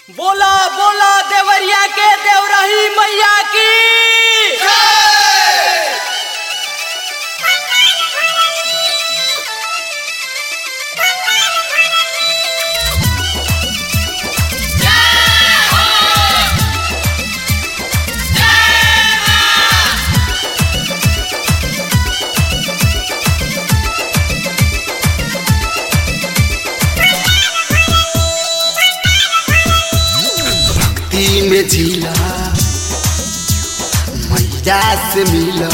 बोला बोला देवरिया के देवरही मैया की भक्ति में झीला मैया से मिला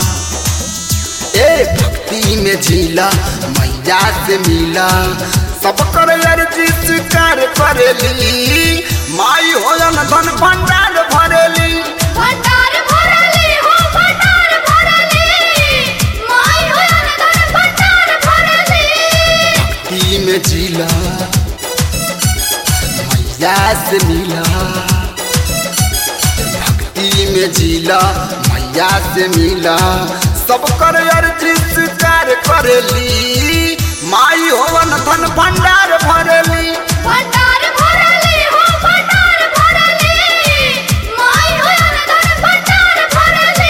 ए भक्ति में झीला मैया से मिला सब कर अर्जी स्वीकार करेली माई होलन धन भंडार भरेली भंडार भरली हो भंडार भरली माई हो धन भंडार भरली भक्ति में झीला मैया से मिला भक्ति में झीला मैया से मिला सब कर अर्जी स्वीकार करेली माई होवन धन भंडार भरेली भंडार भरली हो भंडार भरली माई हो धन भंडार भरली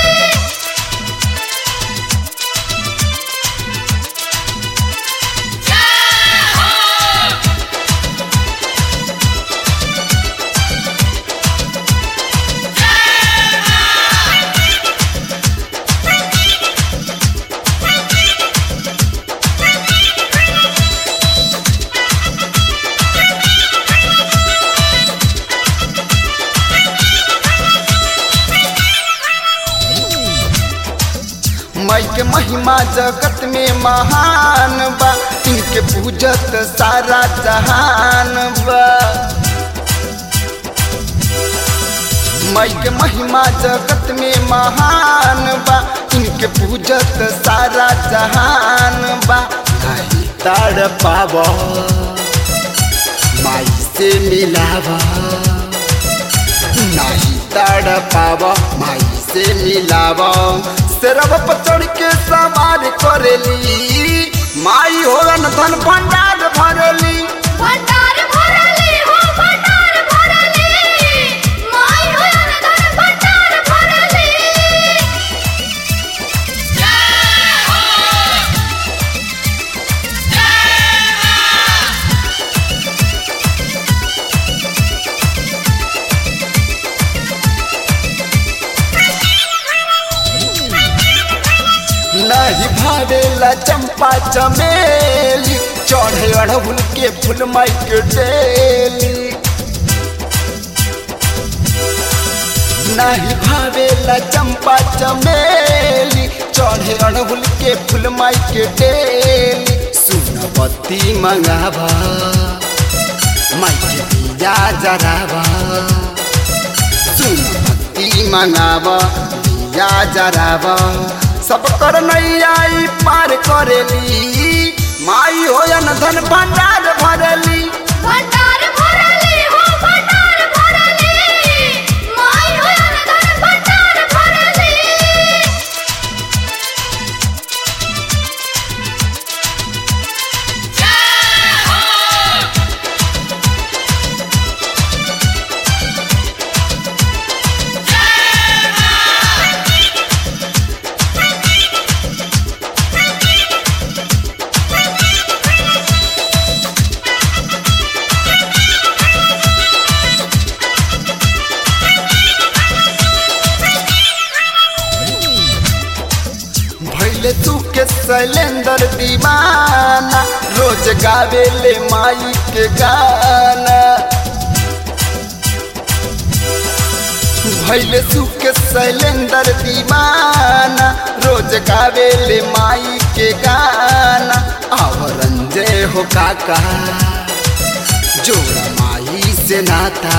माई के महिमा जगत में महान बा इनके पूजत सारा जहान बा माई के महिमा जगत में महान बा इनके पूजत सारा जहान बा नहीं ताड़ पाव माई से मिलावा नहीं ताड़ पाव माई से मिलावा सिरब पर चढ़ के सवार करेली माई होलन धन भंडार भरेली भंडार भरली हो भंडार भरली माई हो धन भंडार भरली नहीं भावेला चंपा चमेली चढ़े अड़हुल के फूल माई के डेली नहीं भावेला चंपा चमेली चढ़े अड़हुल के फूल माई के डेली सुनबत्ती मंगावा माई के दिया जरावा सुनबत्ती मंगावा दिया जरावा सब कर नैयाई पार करेली माई होयन धन भंडार भरेली भंडार भरली हो भंडार भरली माई हो धन भंडार भरली भैले तू के शैलेंद्र दीवाना रोज गावेले माई के गाना भैले तू के शैलेंद्र दीवाना रोज गावेले माई के गाना आवरंजय हो काका जोड़ा माई से नाता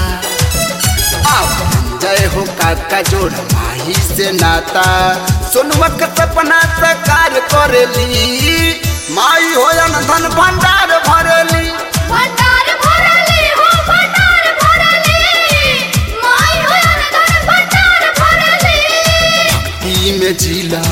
जय हो काका जोड़ माही से नाता सोनुआ के सपना साकार करेली माई होयन धन भंडार भरेली भंडार भरली हो भंडार भरली माई हो धन भंडार भरली भक्ति में जिला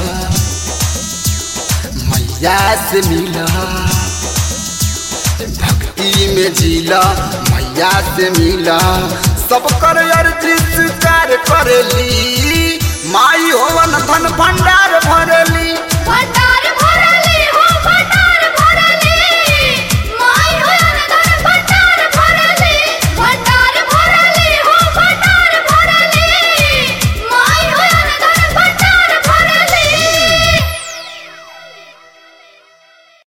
मैया से मिला भक्ति में जिला मैया मैया से मिला सब कर अर्जी स्वीकार करेली माई